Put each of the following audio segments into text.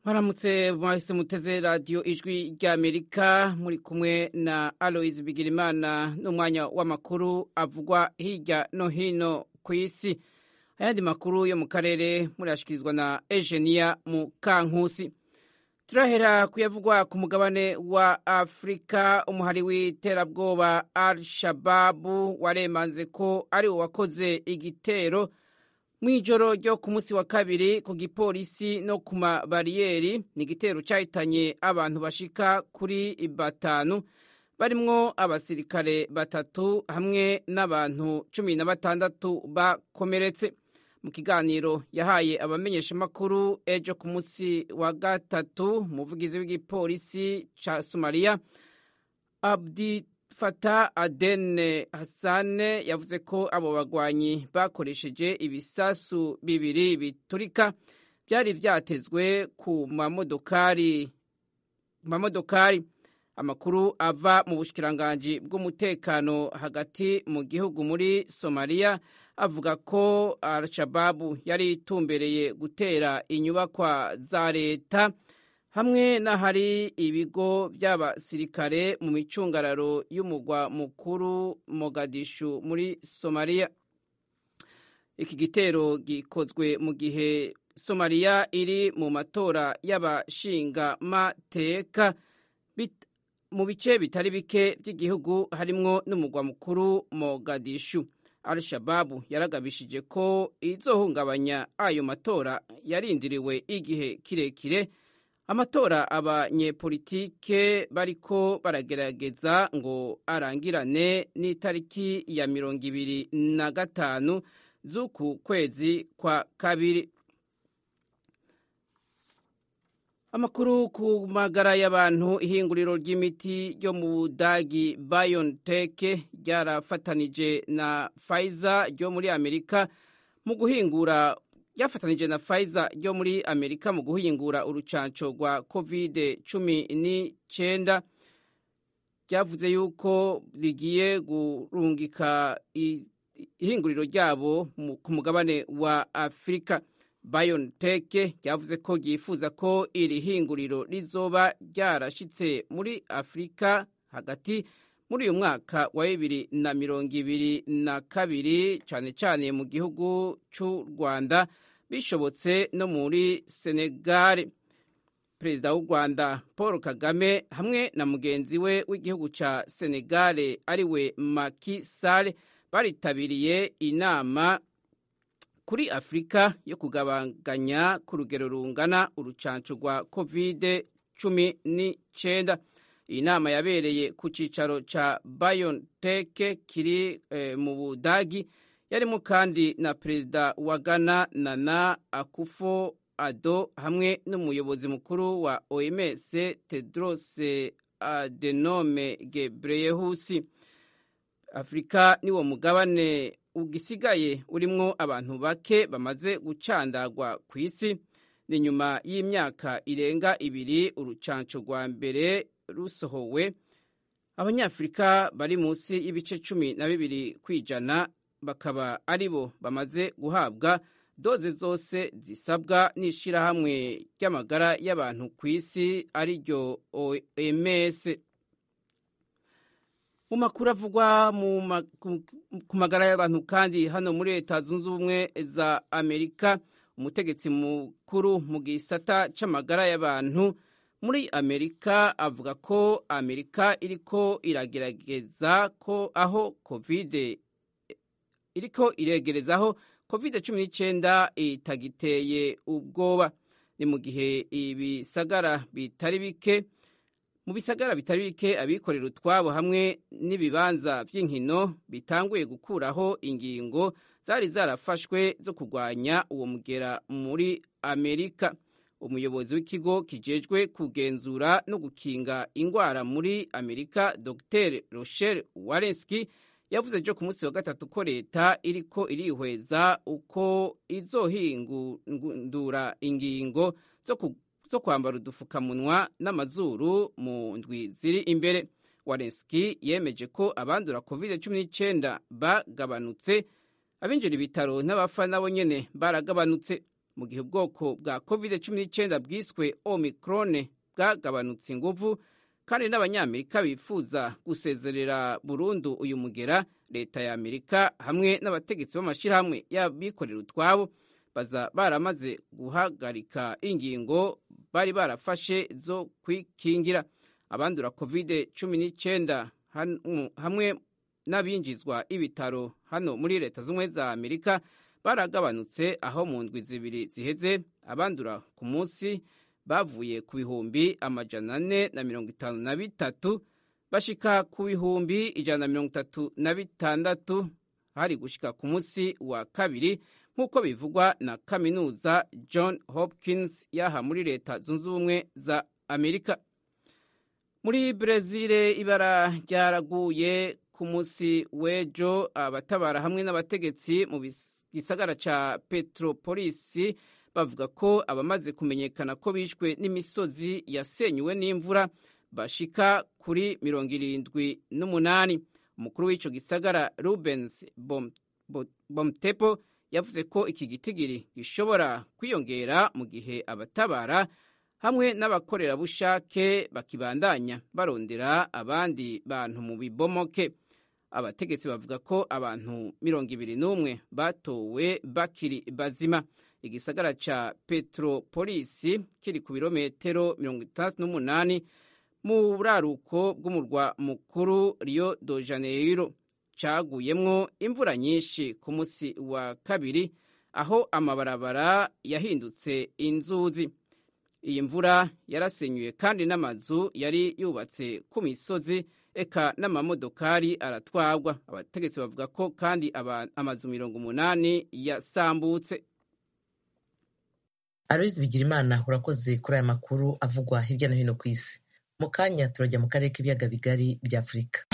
mwaramutse mwahise muteze radiyo ijwi ry'amerika muri kumwe na aloise bigirimana n'umwanya w'amakuru avugwa hirya no hino ku isi ayandi makuru yo mu karere murashyikirizwa na ejeniya mu kankusi turahera kuyavugwa ku mugabane wa afurika umuhari w'iterabwoba al shababu waremanze ko ari uwakoze igitero mu ijoro ryo ku munsi wa kabiri ku gipolisi no ku mabariyeri ni igitero cyahitanye abantu bashika kuri batanu barimwo abasirikare batatu hamwe n'abantu cumi na batandatu bakomeretse mu kiganiro yahaye abamenyeshamakuru ejo ku munsi wa gatatu umuvugizi w'igipolisi cya somaliya abdi fata adene hasane yavuze ko abo bagwanyi bakoresheje ibisasu bibiri biturika byari byatezwe ku mamodokari mamodokari amakuru ava mu bushikiranganji bw'umutekano hagati mu gihugu muri somaliya avuga ko al-shababu yari itumbereye gutera inyubakwa za leta hamwe n'ahari ibigo by'abasirikare mu micungararo y'umugwa mukuru mogadishu muri somaliya iki gitero gikozwe mu gihe somaliya iri mu matora y'abashingamateka mu bice bitari bike by'igihugu harimwo n'umugwa mukuru mogadishu al-shababu yaragabishije ko izohungabanya ayo matora yarindiriwe igihe kirekire amatora abanyepolitike bariko baragerageza ngo arangirane n'itariki ya mirongo ibiri na gatanu z'uku kwezi kwa kabiri amakuru ku magara y'abantu ihinguriro ry'imiti ryo mu budagi BioNTech ryarafatanije na Pfizer ryo muri Amerika mu guhingura ryafatanije na Pfizer ryo muri Amerika mu guhingura urucanco rwa covid cumi n'icyenda ryavuze yuko rigiye gurungika ihinguriro ryabo ku mugabane wa Afurika BioNTech ryavuze ko ryifuza ko iri hinguriro rizoba ryarashitse muri Afurika hagati muri uyu mwaka wa bibiri na mirongo ibiri na kabiri cyane cyane mu gihugu cy'u Rwanda bishobotse no muri Senegal perezida w'u Rwanda Paul Kagame hamwe na mugenzi we w'igihugu cya Senegal ariwe Macky Sall baritabiriye inama kuri afurika yo kugabanganya ku rugero rungana urucanco rwa covid cumi n'icyenda iyi nama yabereye ku cyicaro cya BioNTech kiri eh, mu budagi yarimo kandi na perezida wa ghana nana akufo ado hamwe n'umuyobozi mukuru wa oms tedros adenome gebreyehusi afurika niwo mugabane ugisigaye urimwo abantu bake bamaze gucandagwa ku isi ni nyuma y'imyaka irenga ibiri urucanco rwa mbere rusohowe abanyafurika bari munsi y'ibice cumi na bibiri ku ijana bakaba ari bo bamaze guhabwa doze zose zisabwa n'ishyirahamwe ry'amagara y'abantu ku isi ariryo oms mu makuru avugwa ku magara y'abantu kandi hano muri leta zunze ubumwe za amerika umutegetsi mukuru mu gisata c'amagara y'abantu muri amerika avuga ko amerika iriko iragerageza ko aho covid iriko iregerezaho covid cumi n'icyenda itagiteye ubwoba ni mu gihe ibisagara bitari bike mu bisagara bitari bike abikorera utwabo hamwe n'ibibanza by'inkino bitanguye gukuraho ingingo zari zarafashwe zo kurwanya uwo mugera muri amerika umuyobozi w'ikigo kijejwe kugenzura no gukinga indwara muri amerika dr rochelle warenski yavuze ejo ku munsi wa gatatu ko leta iriko irihweza uko izohingura ingingo zo kwambara udufukamunwa n'amazuru mu ndwi ziri imbere warenski yemeje ko abandura covid cumi n'icyenda bagabanutse abinjira ibitaro n'abapfa nabo nyene baragabanutse mu gihe ubwoko bwa covid cumi n'icyenda bwiswe omicron bwagabanutse inguvu kandi n'abanyamerika bifuza gusezerera burundu uyu mugera leta ya amerika hamwe n'abategetsi b'amashyirahamwe y'abikorera utwabo baza baramaze guhagarika ingingo bari barafashe zo kwikingira abandura covid cumi n'icyenda hamwe n'abinjizwa ibitaro hano muri leta z'ubumwe za amerika baragabanutse aho mu ndwi zibiri ziheze abandura ku munsi bavuye ku bihumbi amajana ane na mirongo itanu na bitatu bashika ku bihumbi ijana na mirongo itatu na bitandatu hari gushika ku munsi wa kabiri nk'uko bivugwa na kaminuza john hopkins yaha muri leta zunze ubumwe za amerika muri brezil ibara ryaraguye ku munsi w'ejo abatabara hamwe n'abategetsi mu gisagara ca petropolisi bavuga ko abamaze kumenyekana ko bishwe n'imisozi yasenyuwe n'imvura bashika kuri mirongo irindwi n'umunani umukuru w'ico gisagara rubens bomtepo yavuze ko iki gitigiri gishobora kwiyongera mu gihe abatabara hamwe n'abakorerabushake bakibandanya barondera abandi bantu mu bibomoke abategetsi bavuga ko abantu mirongo ibiri n'umwe batowe bakiri bazima igisagara ca petropolisi kiri ku birometero mirongo itandatu n'umunani mu buraruko bw'umurwa mukuru rio de janeiro caguyemwo imvura nyinshi ku munsi wa kabiri aho amabarabara yahindutse inzuzi iyi mvura yarasenyuye kandi n'amazu yari yubatse ku misozi eka n'amamodokari aratwagwa abategetsi bavuga ko kandi amazu mirongo umunani yasambutse aloyizi bigirimana urakoze kuri aya makuru avugwa hirya no hino ku isi mu kanya turajya mu karere k'ibiyaga bigari bya afurika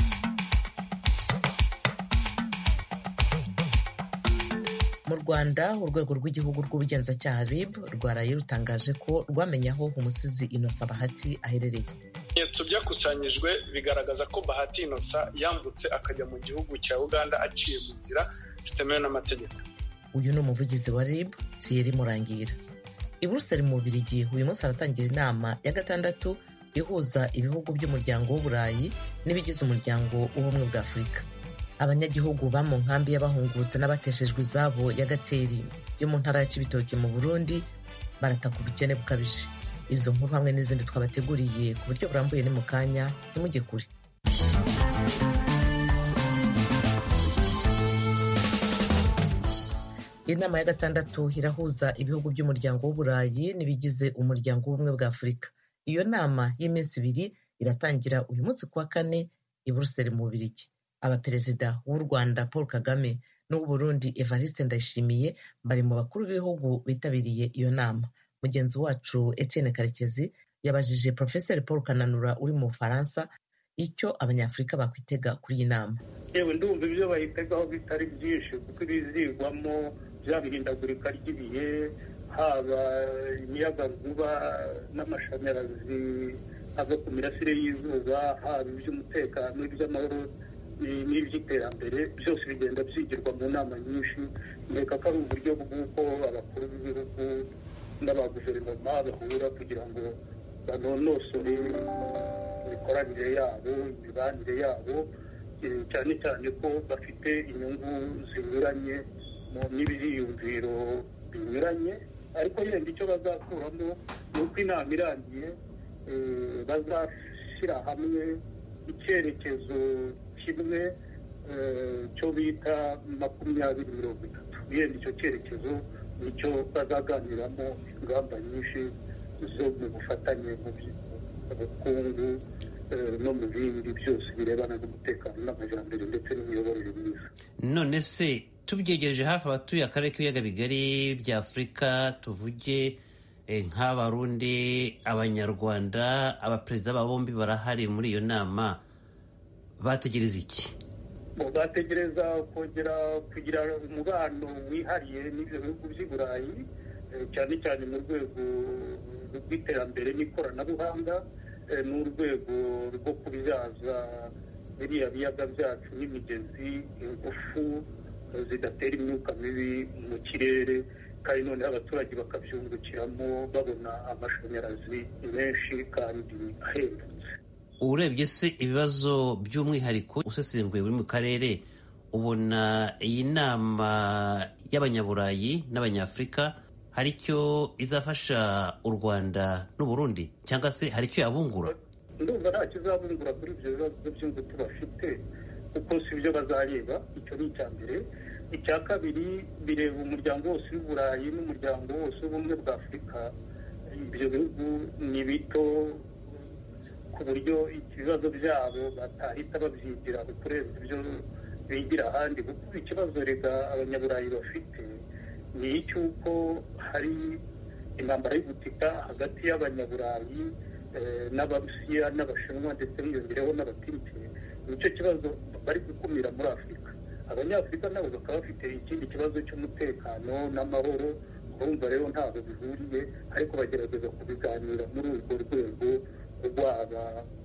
mu rwanda urwego rw'igihugu rw'ubugenzacyaha rib rwaraye rutangaje ko rwamenye aho umusizi inosa bahati aherereye ibimenyetso byakusanyijwe bigaragaza ko bahati inosa yambutse akajya mu gihugu cya uganda aciye mu nzira zitemewe n'amategeko uyu ni umuvugizi wa rib thierry murangira i buruseli mu bubirigi uyu munsi haratangira inama ya gatandatu ihuza ibihugu by'umuryango w'uburayi n'ibigize umuryango w'ubumwe bwa afurika abanyagihugu ba mu nkambi y'abahungutse n'abateshejwe izabo ya gateri yo mu ntara ya kibitoki mu burundi barataka ubukene bukabije izo nkuru hamwe n'izindi twabateguriye ku buryo burambuye ni mu kanya ntimujye kure inama ya gatandatu irahuza ibihugu by'umuryango w'uburayi n'ibigize umuryango w'ubumwe bwa afurika iyo nama y'iminsi ibiri iratangira uyu munsi kuwa kane i buruseli mu bubirigi abaperezida w'u rwanda paul kagame n'uw'uburundi evariste ndayishimiye bari mu bakuru b'ibihugu bitabiriye iyo nama mugenzi wacu etienne karekezi yabajije profeseri paul kananura uri mu bufaransa icyo abanyafurika bakwitega kuri iyi nama yewe ndumva ibyo bayitegaho bitari byinshi kuko ibizigwamo bya bihindagurika ry'ibihe haba imiyagankuba n'amashanyarazi ava ku mirasire y'izuba haba iby'umutekano iby'amahoro n'iby'iterambere byose bigenda byigirwa mu nama nyinshi nkeka ko ari uburyo bw'uko abakuru b'ibihugu n'abaguverinoma bahura kugira ngo banonosore imikoranire yabo imibanire yabo cyane cyane ko bafite inyungu zinyuranye n'ibyiyumviro binyuranye ariko yenda icyo bazakuramo ni uko inama irangiye bazashyira hamwe icyerekezo kimwe cyo bita makumyabiri mirongo itatu yenda icyo cyerekezo nicyo bazaganiramo ingamba nyinshi zo mu bufatanye mu bukungu no mu bindi byose birebana n'umutekano n'amajyambere ndetse n'imiyoborere myiza none se tubyegereje hafi abatuye akarere k'ibiyaga bigari bya afurika tuvuge nk'abarundi abanyarwanda abaperezida ba bombi barahari muri iyo nama bategereza iki bategereza kongera kugira umubano wihariye n'ibyo bihugu by'i burayi cyane cyane mu rwego rw'iterambere n'ikoranabuhanga n'urwego rwo kubyaza biriya biyaga byacu n'imigezi ingufu zidatera imyuka mibi mu kirere kandi noneho abaturage bakabyungukiramo babona amashanyarazi menshi kandi ahendutse urebye se ibibazo by'umwihariko usesenguye buri mu karere ubona iyi nama y'abanyaburayi n'abanyafurika hari icyo izafasha u rwanda n'uburundi cyangwa se hari icyo yabungura ndumva nta kizabungura kuri ibyo bibazo by'ingutu bafite kuko si byo bazareba icyo ni icya mbere icya kabiri bireba umuryango wose w'uburayi n'umuryango wose w'ubumwe bwa afurika ibyo bihugu ni bito ku buryo ibibazo byabo batahita babyigira kurenza ibyo bigira ahandi kuko ikibazo rega abanyaburayi bafite ni icy'uko hari intambara y'ubutita hagati y'abanyaburayi n'abarusiya n'abashinwa ndetse hiyongereho n'abatirike nicyo kibazo bari gukumira muri afurika abanyafurika nabo bakaba bafite ikindi kibazo cy'umutekano n'amahoro urumva rero ntabwo bihuriye ariko bagerageza kubiganira muri urwo rwego rwaba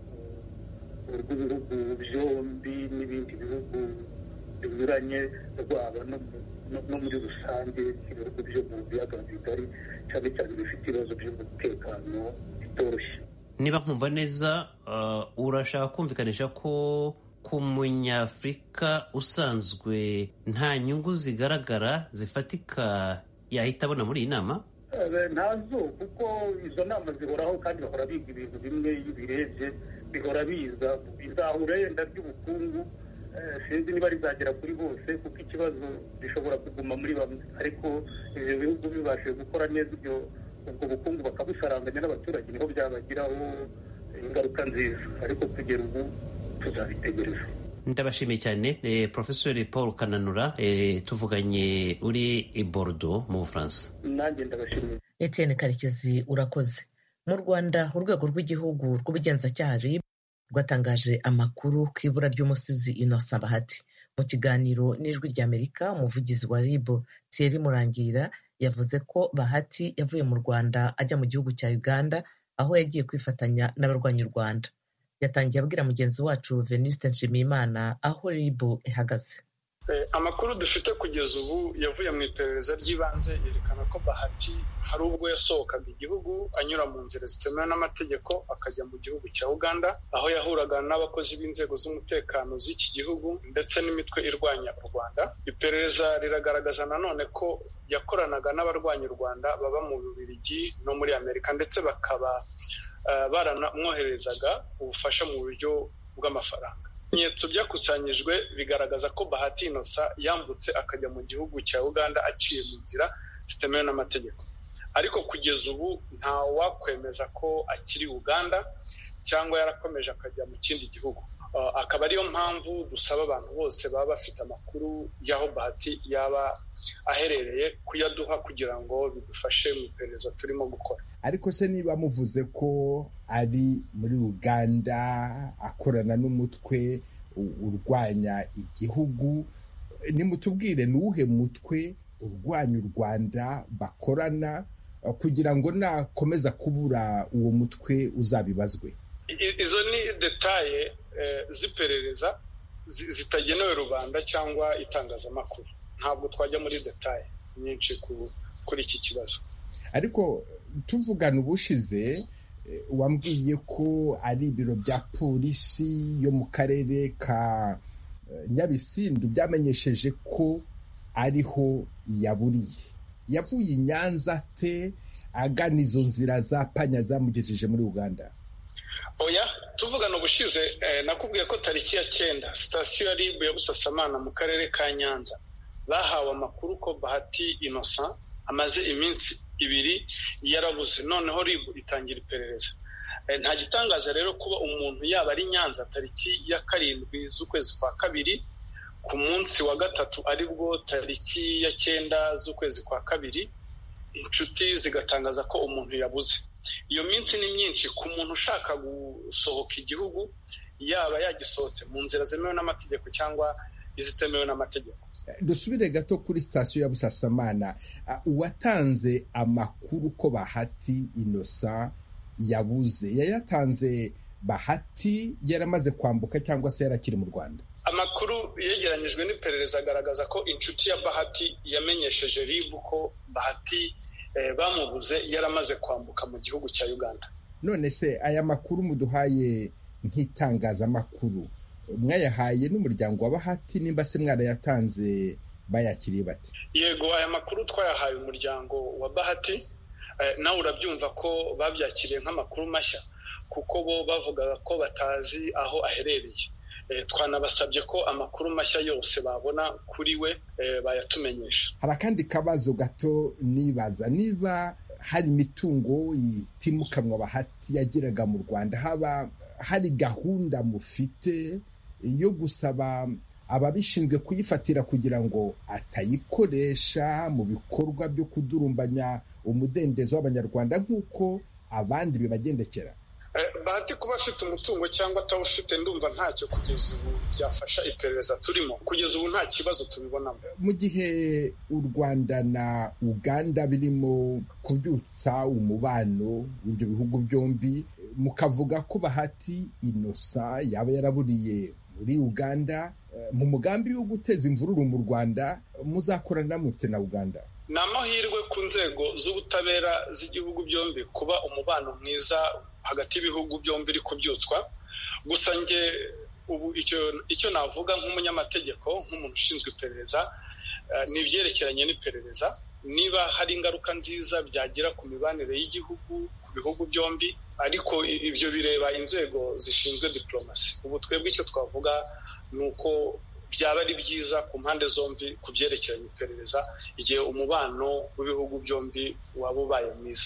urw'ibihugu byombi n'ibindi bihugu binyuranye rwaba no muri rusange ibihugu byo mu biyaga bigari cyane cyane bifite ibibazo by'umutekano bitoroshye niba nkumva neza urashaka kumvikanisha ko ku munyafurika usanzwe nta nyungu zigaragara zifatika yahita abona muri iyi nama ntazo kuko izo nama zihoraho kandi bahora biga ibintu bimwe iyo ubirebye bihora biza bizahura yenda ry'ubukungu sinzi niba rizagera kuri bose kuko ikibazo gishobora kuguma muri bamwe ariko ibyo bihugu bibashije gukora neza ibyo ubwo bukungu bakabusaranganya n'abaturage niho byabagiraho ingaruka nziza ariko kugera ubu tuzabitegereza ndabashimiye cyane porofesori paul kananura tuvuganye uri i borudo mu bufaransa nanjye ndabashimiye etienne karekezi urakoze mu rwanda urwego rw'igihugu rw'ubugenzacyaha rib rwatangaje amakuru ku ibura ry'umusizi innocent bahati mu kiganiro n'ijwi ry'amerika umuvugizi wa rib thierry murangira yavuze ko bahati yavuye mu rwanda ajya mu gihugu cya uganda aho yagiye kwifatanya n'abarwanya u rwanda yatangiye abwira mugenzi wacu venuste nshimiyimana aho ribu ihagaze amakuru dufite kugeza ubu yavuye mu iperereza ry'ibanze yerekana ko bahati hari ubwo yasohokaga igihugu anyura mu nzira zitemewe n'amategeko akajya mu gihugu cya uganda aho yahuraga n'abakozi b'inzego z'umutekano z'iki gihugu ndetse n'imitwe irwanya u rwanda iperereza riragaragaza nanone ko yakoranaga n'abarwanya u rwanda baba mu bubirigi no muri amerika ndetse bakaba baranamwoherezaga ubufasha mu buryo bw'amafaranga ibimenyetso byakusanyijwe bigaragaza ko bahati inosa yambutse akajya mu gihugu cya uganda aciye mu nzira zitemewe n'amategeko ariko kugeza ubu nta wakwemeza ko akiri uganda cyangwa yarakomeje akajya mu kindi gihugu akaba ariyo mpamvu dusaba abantu bose baba bafite amakuru y'aho bahati yaba aherereye kuyaduha kugira ngo bidufashe mu iperereza turimo gukora ariko se niba muvuze ko ari muri uganda akorana n'umutwe urwanya igihugu nimutubwire ni uwuhe mutwe urwanya u rwanda bakorana kugira ngo nakomeza kubura uwo mutwe uzabibazwe izo ni detaye z'iperereza zitagenewe rubanda cyangwa itangazamakuru ntabwo twajya muri detaye nyinshi kuri iki kibazo ariko tuvugana ubushize wambwiye ko ari ibiro bya polisi yo mu karere ka nyabisindu byamenyesheje ko ariho yaburiye yavuye i nyanza te agana izo nzira za panya zamugejeje muri uganda oya tuvugana ubushize nakubwiye ko tariki ya cyenda sitasiyo ya ribu ya busasamana mu karere ka nyanza bahawe amakuru ko bahati innocent amaze iminsi ibiri yarabuze noneho ribu itangira iperereza nta gitangaza rero kuba umuntu yaba ari nyanza tariki ya karindwi z'ukwezi kwa kabiri ku munsi wa gatatu aribwo tariki ya cyenda z'ukwezi kwa kabiri inshuti zigatangaza ko umuntu yabuze iyo minsi ni myinshi ku muntu ushaka gusohoka igihugu yaba yagisohotse mu nzira zemewe n'amategeko cyangwa izitemewe n'amategeko dusubire gato kuri sitasiyo ya busasamana uwatanze amakuru ko bahati inosa yabuze yayatanze bahati yaramaze kwambuka cyangwa se yarakiri mu rwanda amakuru yegeranyijwe n'iperereza agaragaza ko inshuti ya bahati yamenyesheje ribu ko bahati bamubuze yaramaze kwambuka mu gihugu cya uganda none se aya makuru muduhaye nk'itangazamakuru mwayahaye n'umuryango wa bahati nimba se mwarayatanze bayakiriye bati yego aya makuru twayahaye umuryango wa bahati nawe urabyumva ko babyakiriye nk'amakuru mashya kuko bo bavugaga ko batazi aho aherereye twanabasabye ko amakuru mashya yose babona kuri we bayatumenyesha hari akandi kabazo gato nibaza niba hari imitungo itimukanwa bahati yageraga mu rwanda haba hari gahunda mufite yo gusaba ababishinzwe kuyifatira kugira ngo atayikoresha mu bikorwa byo kudurumbanya umudendezo w'abanyarwanda nk'uko abandi bibagendekera bahati kuba afite umutungo cyangwa atawufite ndumva ntacyo kugeza ubu byafasha iperereza turimo kugeza ubu nta kibazo tubibonamo mu gihe u rwanda na uganda birimo kubyutsa umubano w'ibyo bihugu byombi mukavuga ko bahati inosa yaba yaraburiye muri uganda mu mugambi wo guteza imvururu mu rwanda muzakorana mute na uganda ni amahirwe ku nzego z'ubutabera z'igihugu byombi kuba umubano mwiza hagati y'ibihugu byombi iri kubyutswa gusa njye ubu icyo navuga nk'umunyamategeko nk'umuntu ushinzwe iperereza ni ibyerekeranye n'iperereza niba hari ingaruka nziza byagira ku mibanire y'igihugu ku bihugu byombi ariko ibyo bireba inzego zishinzwe diporomasi ubu twebwe icyo twavuga ni uko byaba ari byiza ku mpande zombi ku byerekeranye iperereza igihe umubano w'ibihugu byombi waba ubaye mwiza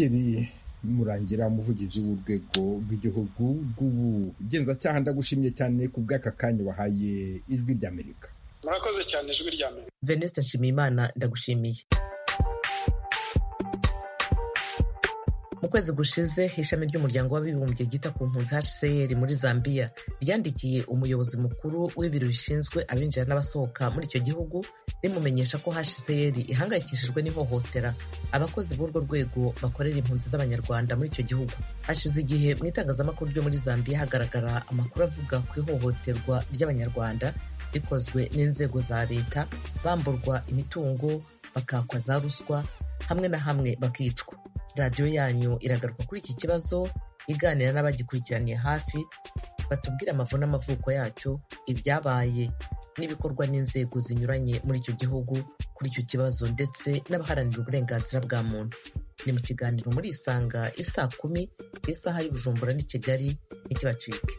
murangira umuvugizi w'urwego rw'igihugu rw'ubugenzacyaha ndagushimye cyane ku bw'aka kanya wahaye ijwi ry'amerika murakoze cyane ijwi ry'amerika venuste nshimiyimana ndagushimiye mu kwezi gushize ishami ry'umuryango w'abibumbye ryita ku mpunzi hcr muri zambia ryandikiye umuyobozi mukuru w'ibiro bishinzwe abinjira n'abasohoka muri icyo gihugu rimumenyesha ko hcr ihangayikishijwe n'ihohotera abakozi b'urwo rwego bakorera impunzi z'abanyarwanda muri icyo gihugu hashize igihe mu itangazamakuru ryo muri zambia hagaragara amakuru avuga ku ihohoterwa ry'abanyarwanda rikozwe n'inzego za leta bamburwa imitungo bakakwa za ruswa hamwe na hamwe bakicwa radiyo yanyu iragaruka kuri iki kibazo iganira n'abagikurikiraniye hafi batubwira amavu n'amavuko yacyo ibyabaye n'ibikorwa n'inzego zinyuranye muri icyo gihugu kuri icyo kibazo ndetse n'abaharanira uburenganzira bwa muntu ni mu kiganiro muri isanga isaa kumi ku isaha y'ubujumbura n'i kigali ntikibacike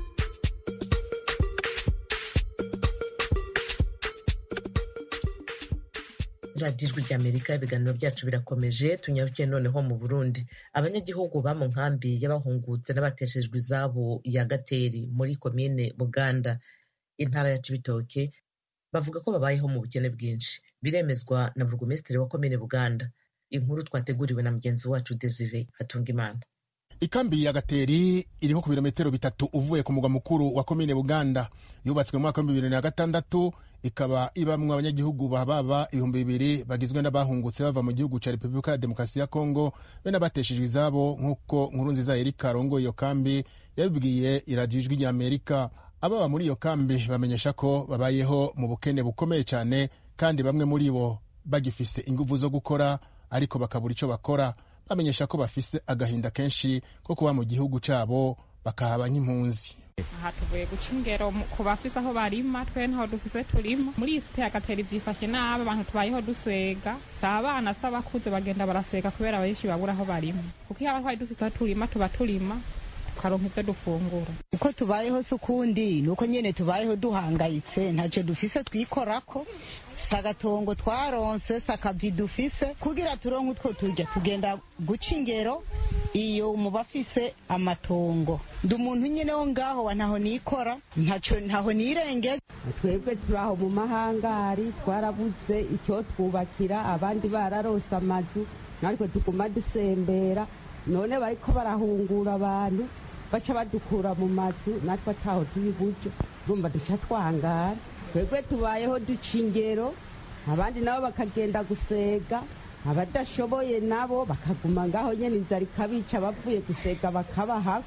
radiyo ijwi ry'amerika ibiganiro byacu birakomeje tunyarukiye noneho mu burundi abanyagihugu ba mu nkambi y'abahungutse n'abateshejwe izabo ya gateri muri komine buganda intara ya cibitoke bavuga ko babayeho mu bukene bwinshi biremezwa na burugumesitiri wa komine buganda inkuru twateguriwe na mugenzi wacu desire hatungimana ikambi ya gateri iriho ku birometero bitatu uvuye ku mugwa mukuru wa komine buganda yubatswe mu mwaka w'ibihumbi bibiri na gatandatu ikaba ibamwo abanyagihugu bababa ibihumbi bibiri bagizwe n'abahungutse bava mu gihugu cya repubulika ya demokarasi ya kongo be n'abateshejwe izabo nk'uko nkuru nziza erika arongoye iyo kambi yabibwiye iradiyo ijwi rya amerika ababa muri iyo kambi bamenyesha ko babayeho mu bukene bukomeye cyane kandi bamwe muri bo bagifise inguvu zo gukora ariko bakabura icyo bakora bamenyesha ko bafise agahinda kenshi ko kuba mu gihugu cyabo bakahaba nk'impunzi aha tuvuye guca ingero ku bafise aho barima twe ntaho dufise turima muri iyi site agatera ivyifashe nabi abantu tubayeho dusega si abana si abakuze bagenda barasega kubera benshi babura aho barima kuko iyo twari dufise aho turima tuba turima tukaronka ivyo dufungura uko tubayeho si ukundi ni uko nyene tubayeho duhangayitse ntacyo dufise twikorako si agatongo twaronse si akavi dufise kugira turonke utwo turya tugenda guca ingero iyo muba afise amatongo ndi umuntu nyine wo ngaho wa ntaho nikora ntacyo ntaho nirengeza twebwe turi aho mu mahangari twarabuze icyo twubakira abandi bararose amazu natwe tuguma dusembera none bariko barahungura abantu baca badukura mu mazu natwe ataho turi buryo urumva duca twangara twebwe tubayeho duca ingero abandi nabo bakagenda gusega abadashoboye nabo bakaguma ngaho nyene inzara ikabica bavuye gusega bakabahako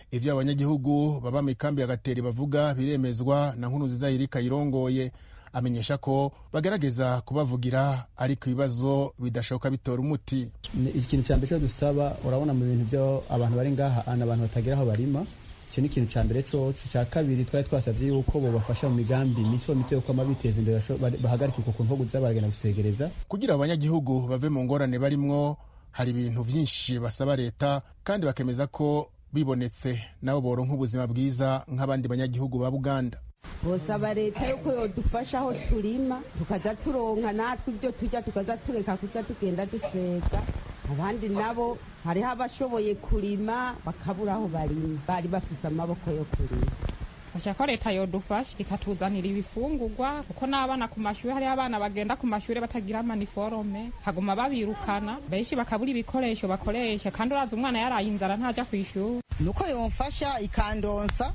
ivyo abanyagihugu baba mu ikambi ya gateri bavuga biremezwa na nkuru nziza yirika yirongoye amenyesha ko bagerageza kubavugira ariko ibibazo bidashoboka bitora umuti ikintu cya mbere cyo dusaba urabona mu bintu byo abantu bari ngaha ana abantu batagera aho barima icyo ni ikintu cya mbere cyoco cya kabiri twari twasabye yuko bobafasha mu migambi mito mito yo kwama biteza imbere bahagarika uko kuntu kuza baragenda gusegereza kugira abanyagihugu bave mu ngorane barimwo hari ibintu byinshi basaba leta kandi bakemeza ko bibonetse nabo boronka ubuzima bwiza nk'abandi banyagihugu ba buganda bosaba leta yuko yodufasha aho turima tukaza turonka natwe ibyo turya tukaza tureka kuza tugenda dusega abandi nabo hariho abashoboye kurima bakabura aho barima bari bafise amaboko yo kurima fasha ko leta yodufasha ikatuzanira ibifungurwa kuko n'abana ku mashuri hariho abana bagenda ku mashuri batagira amaniforome haguma babirukana benshi bakabura ibikoresho bakoresha kandi uraza umwana yaraye inzara ntaja ku ishuri nuko yomfasha ikandonsa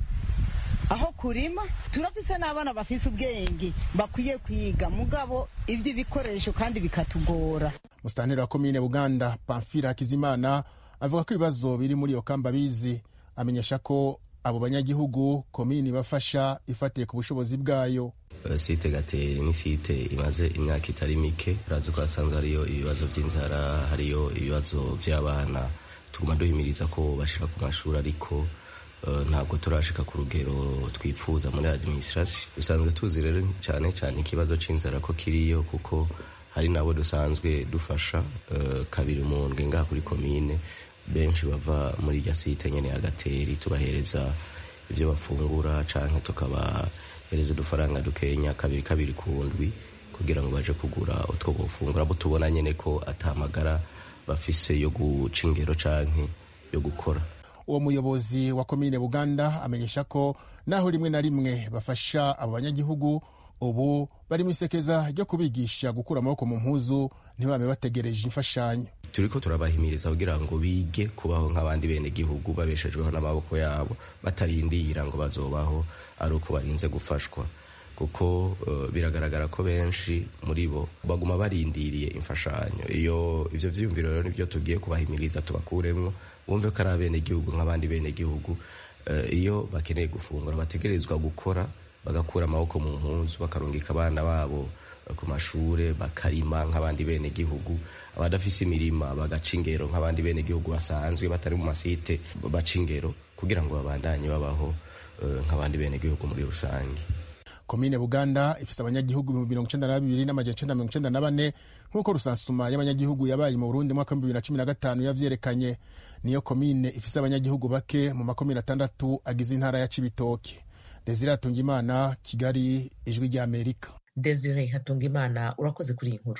aho kurima turafise n'abana bafise ubwenge bakwiye kwiga mugabo iby'ibikoresho kandi bikatugora musitanteri wa komine buganda pamfira hakizimana avuga ko ibibazo biri muri iyo kamba bizi amenyesha ko abo banyagihugu komini bafasha ifatiye ku bushobozi bwayo site gateri ni site imaze imyaka itari mike urazi ko hasanzwe hariyo ibibazo by'inzara hariyo ibibazo by'abana tuguma duhimiriza ko bashira ku mashuri ariko ntabwo turashika ku rugero twifuza muri administration dusanzwe tuzi rero cyane cyane ikibazo c'inzara ko kiriyo kuko hari nabo dusanzwe dufasha kabiri mu ndwi ngaha kuri komine benshi bava muri irya site nyene ya gateri tubahereza ivyo bafungura canke tukabahereza udufaranga dukenya kabiri kabiri ku ndwi kugira ngo baje kugura utwo bofungura abo tubona nyene ko atamagara bafise yo guca ingero canke yo gukora uwo muyobozi wa komine buganda amenyesha ko naho rimwe na rimwe bafasha abo banyagihugu ubu bari mu isekeza ryo kubigisha gukura amaboko mu mpuzu ntibame bategereje imfashanyo turiko turabahimiriza kugira ngo bige kubaho nk'abandi bene gihugu babeshejweho n'amaboko yabo batarindira ngo bazobaho ari uko barinze gufashwa kuko uh, biragaragara ko benshi muri bo baguma barindiriye imfashanyo iyo ivyo vyiyumviro rero nivyo tugiye kubahimiriza tubakuremwo bumve ko ari abene gihugu nk'abandi bene gihugu uh, iyo bakeneye gufungura bategerezwa gukora bagakura amaboko mu mpunzu bakarungika abana babo ku mashure bakarima nk'abandi bene gihugu abadafise imirima bagaca ingero nk'abandi bene gihugu basanzwe batari mu masite baca ingero kugira ngo babandanye babaho uh, nk'abandi bene gihugu muri rusange komine buganda ifise abanyagihugu ibihumbi mirongo icenda na babiri n'amajana icenda mirongo icenda na bane nk'uko rusansuma y'abanyagihugu yabaye mu burundi mwaka w'ibihumbi bibiri na cumi na gatanu yavyerekanye niyo komine ifise abanyagihugu bake mu makomine atandatu agize intara ya cibitoke desire hatungimana kigali ijwi ry'amerika desire hatungimana urakoze kuri iyi nkuru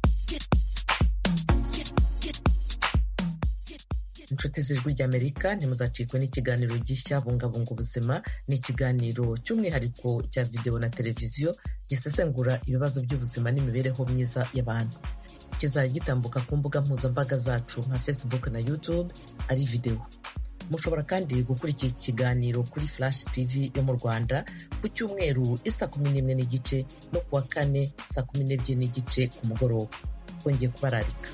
inshuti z'ijwi ry'amerika ntimuzacikwe n'ikiganiro gishya bungabunga ubuzima ni ikiganiro cy'umwihariko cya videwo na televiziyo gisesengura ibibazo by'ubuzima n'imibereho myiza y'abantu kizajya gitambuka ku mbuga mpuzambaga zacu nka facebook na youtube ari videwo mushobora kandi gukurikira iki kiganiro kuri flash tv yo mu rwanda ku cyumweru isa kumi n'imwe n'igice no kuwa kane saa kumi n'ebyiri n'igice ku mugoroba twongeye kubararika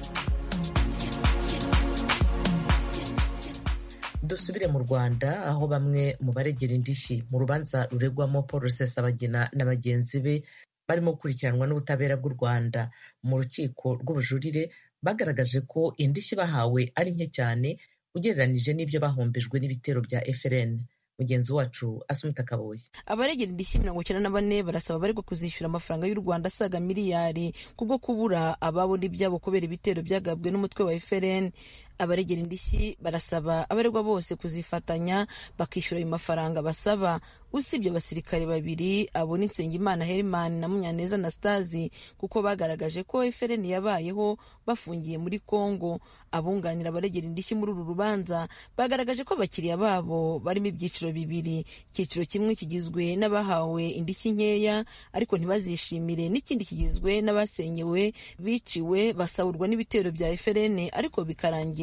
dusubire mu rwanda aho bamwe mu baregera indishyi mu rubanza ruregwamo paul rusesabagina na bagenzi be barimo gukurikiranwa n'ubutabera bw'u rwanda mu rukiko rw'ubujurire bagaragaje ko indishyi bahawe ari nke cyane ugereranije n'ibyo bahombejwe n'ibitero bya frn mugenzi wacu asumita kaboye abaregera indishyi mirongo icyenda na bane barasaba abaregwa kuzishyura amafaranga y'u rwanda asaga miliyari kubwo kubura ababo n'ibyabo kubera ibitero byagabwe n'umutwe wa frn abaregera indishyi barasaba abaregwa bose kuzifatanya bakishyura ayo mafaranga basaba usibye abasirikare babiri abo ni nsengimana herimani na munyaneza anastasi kuko bagaragaje ko frn yabayeho bafungiye muri congo abunganira abaregera indishyi muri uru rubanza bagaragaje ko abakiriya babo barimo ibyiciro bibiri icyiciro kimwe kigizwe n'abahawe indishyi nkeya ariko ntibazishimire n'ikindi kigizwe n'abasenyewe biciwe basahurwa n'ibitero bya frn ariko bikarangira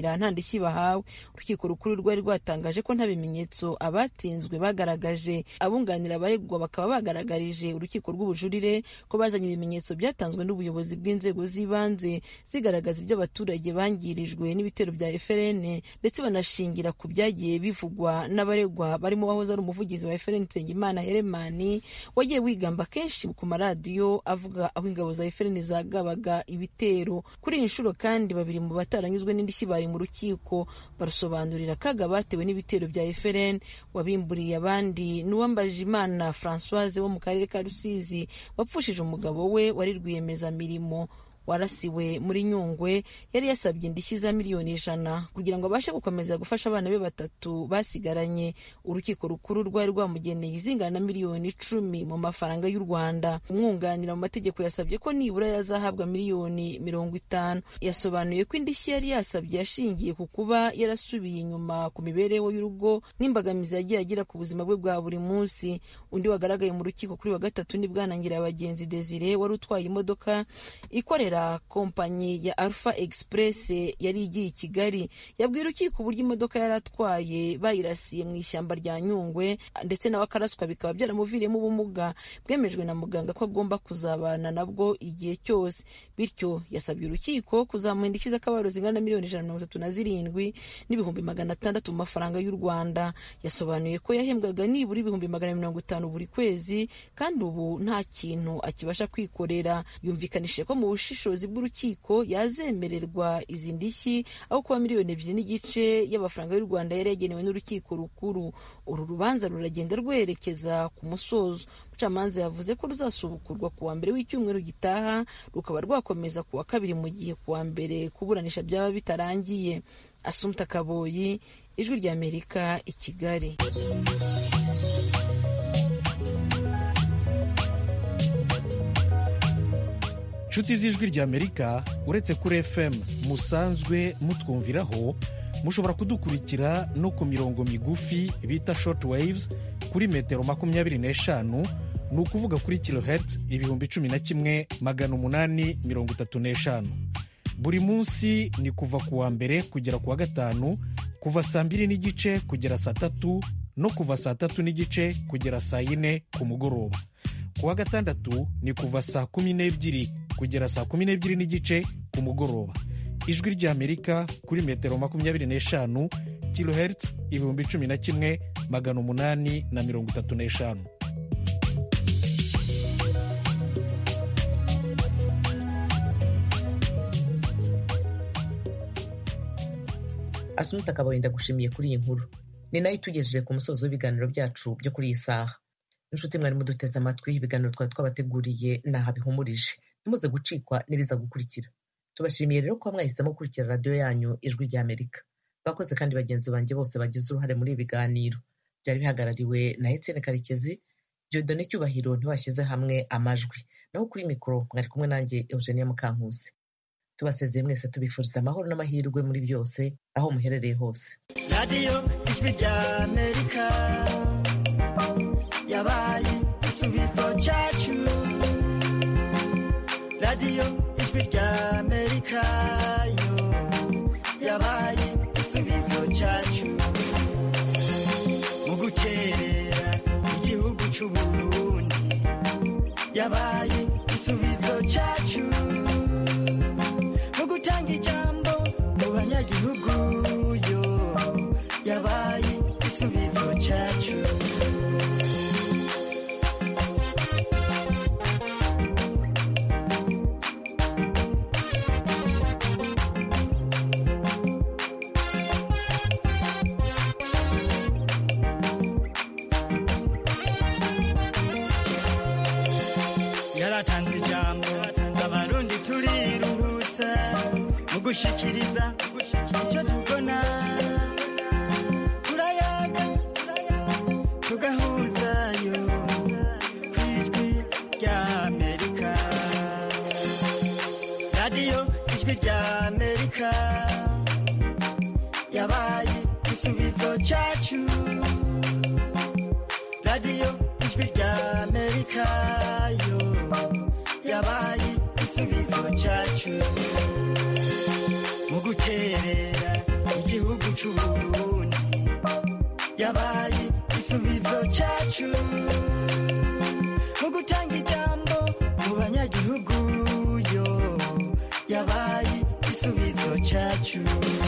kurangira nta ndishyi bahawe urukiko rukuru rwari rwatangaje ko nta bimenyetso abatsinzwe bagaragaje abunganira abaregwa bakaba bagaragarije urukiko rw'ubujurire ko bazanye ibimenyetso byatanzwe n'ubuyobozi bw'inzego z'ibanze zigaragaza ibyo abaturage bangirijwe n'ibitero bya FRN ndetse banashingira ku byagiye bivugwa n'abaregwa barimo wahoze ari umuvugizi wa FRN Nsengimana Heremani wagiye wigamba kenshi ku maradiyo avuga aho ingabo za FRN zagabaga ibitero kuri iyi nshuro kandi babiri mu bataranyuzwe n'indishyi bari mu rukiko barusobanurira akaga batewe n'ibitero bya FRN wabimburiye abandi n'uwambajimana Françoise wo mu karere ka Rusizi wapfushije umugabo we wari rwiyemezamirimo warasiwe muri nyungwe yari yasabye indishyi za miliyoni ijana kugira ngo abashe gukomeza gufasha abana be batatu basigaranye urukiko rukuru rwari rwamugeneye izingana na miliyoni icumi mu mafaranga y'u rwanda umwunganira mu mategeko yasabye ko nibura yazahabwa miliyoni mirongo itanu yasobanuye ko indishyi yari yasabye yashingiye ku kuba yarasubiye inyuma ku mibereho y'urugo n'imbogamizi yagiye agira ku buzima bwe bwa buri munsi undi wagaragaye mu rukiko kuri wa gatatu ni bwanangira abagenzi desire wari utwaye imodoka ikorera kompanyi ya Alpha Express yari igiye i Kigali yabwiye urukiko uburyo imodoka yari atwaye bayirasiye mu ishyamba rya Nyungwe ndetse nawe akaraswa bikaba byaramuviriyemo ubumuga bwemejwe na muganga ko agomba kuzabana nabwo igihe cyose bityo yasabye urukiko kuzamuha indishyi z'akababaro zingana na miliyoni ijana na mirongo itatu na zirindwi n'ibihumbi magana atandatu mu mafaranga y'u Rwanda yasobanuye ko yahembwaga nibura ibihumbi magana mirongo itanu buri kwezi kandi ubu nta kintu akibasha kwikorera yumvikanishije ko mu bushishozi bw'urukiko yazemererwa izi ndishyi aho kuba miliyoni ebyiri n'igice y'amafaranga y'u Rwanda yari yagenewe n'urukiko rukuru uru rubanza ruragenda rwerekeza ku musozo umucamanza yavuze ko ruzasubukurwa ku wa mbere w'icyumweru gitaha rukaba rwakomeza ku wa kabiri mu gihe ku wa mbere kuburanisha byaba bitarangiye asumta kaboyi ijwi ry'amerika i kigali inshuti z'ijwi ry'amerika uretse kuri fm musanzwe mutwumviraho mushobora kudukurikira no ku mirongo migufi bita short waves kuri metero makumyabiri n'eshanu ni ukuvuga kuri kilohertz ibihumbi cumi na kimwe magana umunani mirongo itatu n'eshanu buri munsi ni kuva ku wa mbere kugera ku wa gatanu kuva saa mbiri n'igice kugera saa tatu no kuva saa tatu n'igice kugera saa yine ku mugoroba ku wa gatandatu ni kuva saa kumi n'ebyiri kugera saa kumi n'ebyiri n'igice ku mugoroba ijwi ry'amerika kuri metero makumyabiri n'eshanu kilohertz ibihumbi cumi na kimwe magana umunani na mirongo itatu n'eshanu asunita akabaye ndagushimiye kuri iyi nkuru ni nayo itugejeje ku musozo w'ibiganiro byacu byo kuri iyi saha inshuti mwari muduteze amatwi ibiganiro twari twabateguriye naha bihumurije ntimuze gucikwa n'ibiza gukurikira tubashimiye rero kuba mwahisemo gukurikira radiyo yanyu ijwi ry'amerika bakoze kandi bagenzi banjye bose bagize uruhare muri ibi biganiro byari bihagarariwe na etienne karekezi jodone cyubahiro ntibashyize hamwe amajwi naho kuri mikoro mwari kumwe nanjye eugenia mukankusi tubasezeye mwese tubifuriza amahoro n'amahirwe muri byose aho muherereye hose radiyo ijwi ry'amerika yabaye igisubizo cyacu radiyo ijwi ry'amerika yo yabaye igisubizo cyacu mu gukerera igihugu cy'u Burundi yabaye igisubizo cyacu mu gutanga ijambo mu banyagihugu yo yabaye igisubizo cyacu yaratanze ijambo abarundi turiruhutsa mu gushikiriza icyo tubona turayaga tugahuzayo ku ijwi ry'amerika radiyo ijwi ry'amerika yabaye igisubizo cyacu radiyo ijwi ry'amerika yo yabaye igisubizo cyacu mu guterera yabaye igisubizo cyacu